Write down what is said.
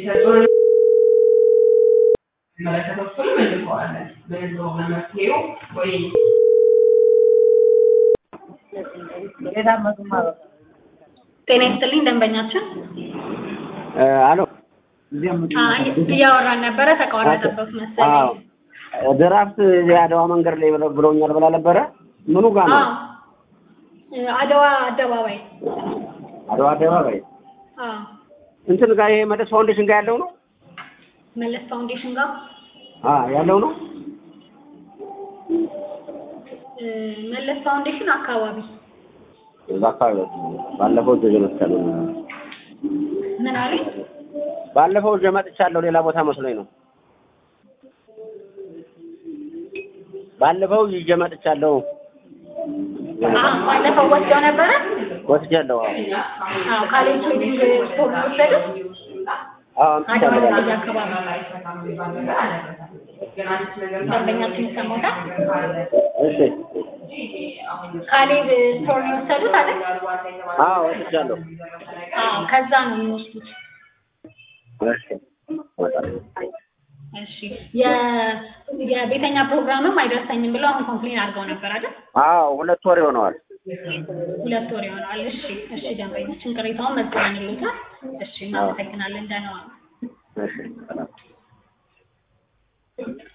የሚሰጠውን መለከተው እሱን መልሰዋለን። በህዝቡ በመፍትሄው ወይ ጤና ይስጥልኝ ደንበኛችን። አሎ አይ እያወራን ነበረ ተቋረጠበት መሰለኝ። ድራፍት የአድዋ መንገድ ላይ ብለው- ብለውኛል ብላ ነበረ። ምኑ ጋር ነው? አዎ አድዋ አደባባይ። አድዋ አደባባይ አዎ እንትን ጋር ይሄ መለስ ፋውንዴሽን ጋር ያለው ነው መለስ ፋውንዴሽን ጋር አ ያለው ነው። እ፣ መለስ ፋውንዴሽን አካባቢ እዛ አካባቢ ባለፈው እዚህ መጥቻለሁ። ምን አሉኝ? ባለፈው እዚህ መጥቻለሁ። ሌላ ቦታ መስሎኝ ነው። ባለፈው ይዤ መጥቻለሁ። አዎ ባለፈው ወስደው ነበረ። ወስጃለሁ። አዎ አዎ ካሌጅ ትሬኒንግ ስፖርት ወሰዱት። አዎ አድዋ አምጥቻለሁ። ላይ አካባቢ ደንበኛችን ይሰማታል። እሺ ካሌብ ስቶር ነው የወሰዱት አይደል? አዎ ወስጃለሁ። አዎ ከዛ ነው የሚወስዱት። እሺ እወጣለሁ። እሺ የ- የቤተኛ ፕሮግራምም አይደርሰኝም ብለው አሁን ኮምፕሌን አድርገው ነበር አይደል? አዎ ሁለት ወር ይሆነዋል። ሁለት ወር ይሆናል። እሺ እሺ ደንበኛችን ቅሬታውን መዝግበን ይሉታል። እሺ እናመሰግናለን። ደህና ዋሉ። እሺ ሰላም